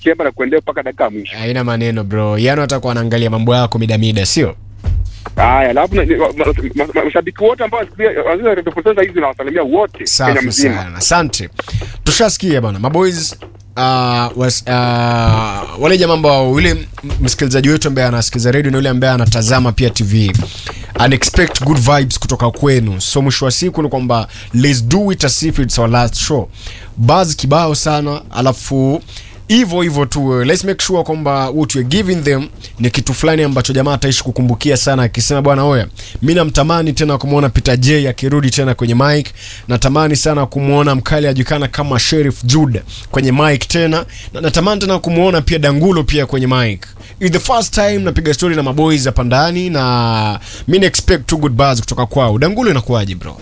chemba na kuendea mpaka dakika ya mwisho. haina maneno bro yano atakuwa anaangalia mambo yako midamida sio Haya, alafu na- ma- ma- ma- mashabiki wote ambao wanasikia wanasikia Radio Poteza hizi nawasalimia wote Kenya safi mzima. sana asante tushasikia bana maboys Uh, was, uh, wale jamaa ambao yule m- msikilizaji wetu ambaye anasikiliza redio na yule ambaye anatazama pia tv and expect good vibes kutoka kwenu so mwisho wa siku ni kwamba let's do it as if it's our last show buzz kibao sana alafu hivyo hivyo tu let's make sure kwamba what we're giving them ni kitu fulani ambacho jamaa ataishi kukumbukia sana akisema bwana oya mi namtamani tena kumwona peter j akirudi tena kwenye mic natamani sana kumwona mkali ajulikana kama sheriff jude kwenye mic tena na natamani tena kumwona pia dangulo pia kwenye mic It's the first time napiga story na maboys hapa ndani na mi na expect two good bars kutoka kwao dangulo inakuwaje bro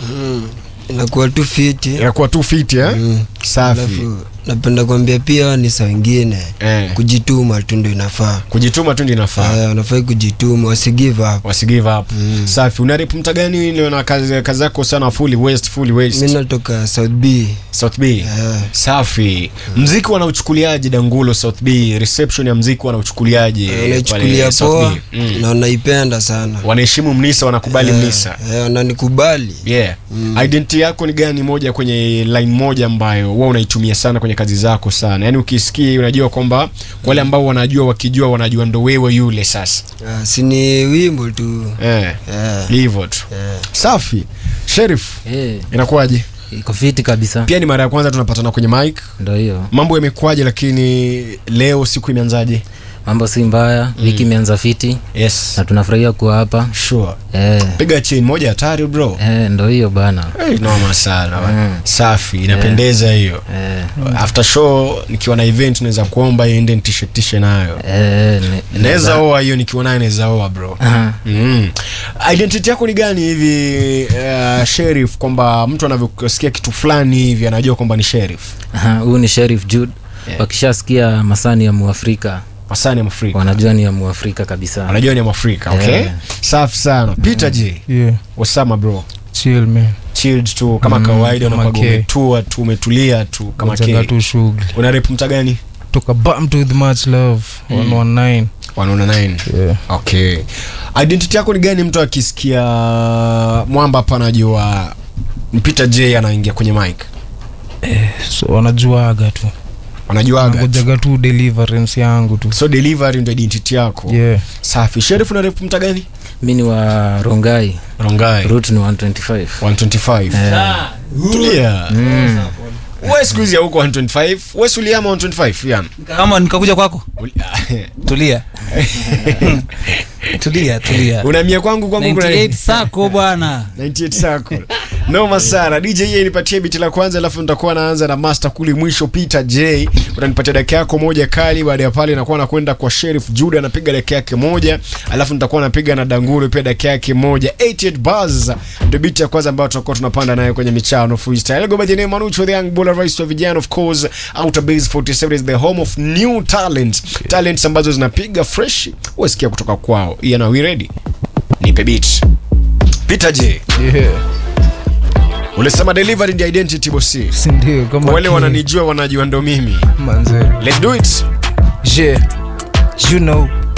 inakuwa tu fiti inakuwa tu fit eh? Mm. safi alafu napenda kuambia pia ni saa wengine Eh. kujituma tu ndo inafaa kujituma tu ndio inafaa Eh, wanafai kujituma wasigive up wasigive up mm. safi unarip mta gani leo na kazi, kazi yako sana fully west fully west mi natoka south b south b Eh. safi mziki wanauchukuliaje dangulo south b reception ya mziki wanauchukuliaje wanaichukulia pale South poa B? mm. na wanaipenda sana wanaheshimu mnisa wanakubali mnisa Eh, wananikubali yeah mm. identity yako ni gani moja kwenye line moja ambayo wewe unaitumia sana kwenye kazi zako sana yaani ukisikia unajua kwamba wale ambao wanajua wakijua wanajua ndo wewe yule sasa Ah, si ni wimbo tu eh Eh, hivyo tu eh. safi sheriff Eh, inakuwaje iko fiti kabisa pia ni mara ya kwanza tunapatana kwenye mic ndo hiyo mambo yamekuwaje lakini leo siku imeanzaje mambo si mbaya wiki imeanza fiti yes na tunafurahia kuwa hapa sure eh, piga chain moja hatari bro eh, ndo hiyo bana hey, noma sana Mm. safi inapendeza hiyo eh, after show nikiwa na event naweza kuomba iende nitishetishe nayo eh, ne- naweza oa hiyo nikiwa nayo naweza oa bro Aha. mm. identity yako ni gani hivi uh, sheriff kwamba mtu anavyosikia kitu fulani hivi anajua kwamba ni sheriff Aha, huyu ni sheriff jude wakishasikia masani ya muafrika masani ya mafrika wanajua ni ya muafrika kabisa wanajua ni mwafrika okay Yeah. safi sana peter j yeah wasama bro chill man chilled tu kama Mm, kawaida kama unakuwa K. umetua tu umetulia tu kama Wachaga K. tu shughuli una rep mta gani toka bam to with much love 119 wanaona 9 yeah okay identity yako ni gani mtu akisikia mwamba hapa anajua peter j anaingia kwenye mic so wanajuaga tu wanajuaga tu. ngojaga tu deliverance yangu tu so delivery ndo identity yako yeah safi sheriff una rep mta gani mi ni wa rongai rongai root ni 125 125 eh, tulia mm, we siku hizi huko 125 we suliama 125 yan kama nikakuja kwako Uli- tulia tulia tulia unamia kwangu kwangu kuna 98 sako bwana 98 sako noma sana dj ye nipatie biti la kwanza alafu nitakuwa naanza na master kuli mwisho peter j utanipatia dakika yako moja kali baada ya pale nakuwa nakwenda kwa sheriff juda anapiga dakika yake moja alafu nitakuwa napiga na danguru pia dakika yake moja 88 bars ndio biti ya kwanza ambayo tutakuwa tunapanda nayo kwenye michano freestyle go by the name Manucho the young bull rais wa vijana of course outer base 47 is the home of new talents talents ambazo zinapiga fresh wasikia kutoka kwao Ian are we ready nipe beat Peter J yeah ulisema delivery ndi identity bosi sindio kama Kwa wale King wananijua wanajua ndo mimi manze let's do it yeah you know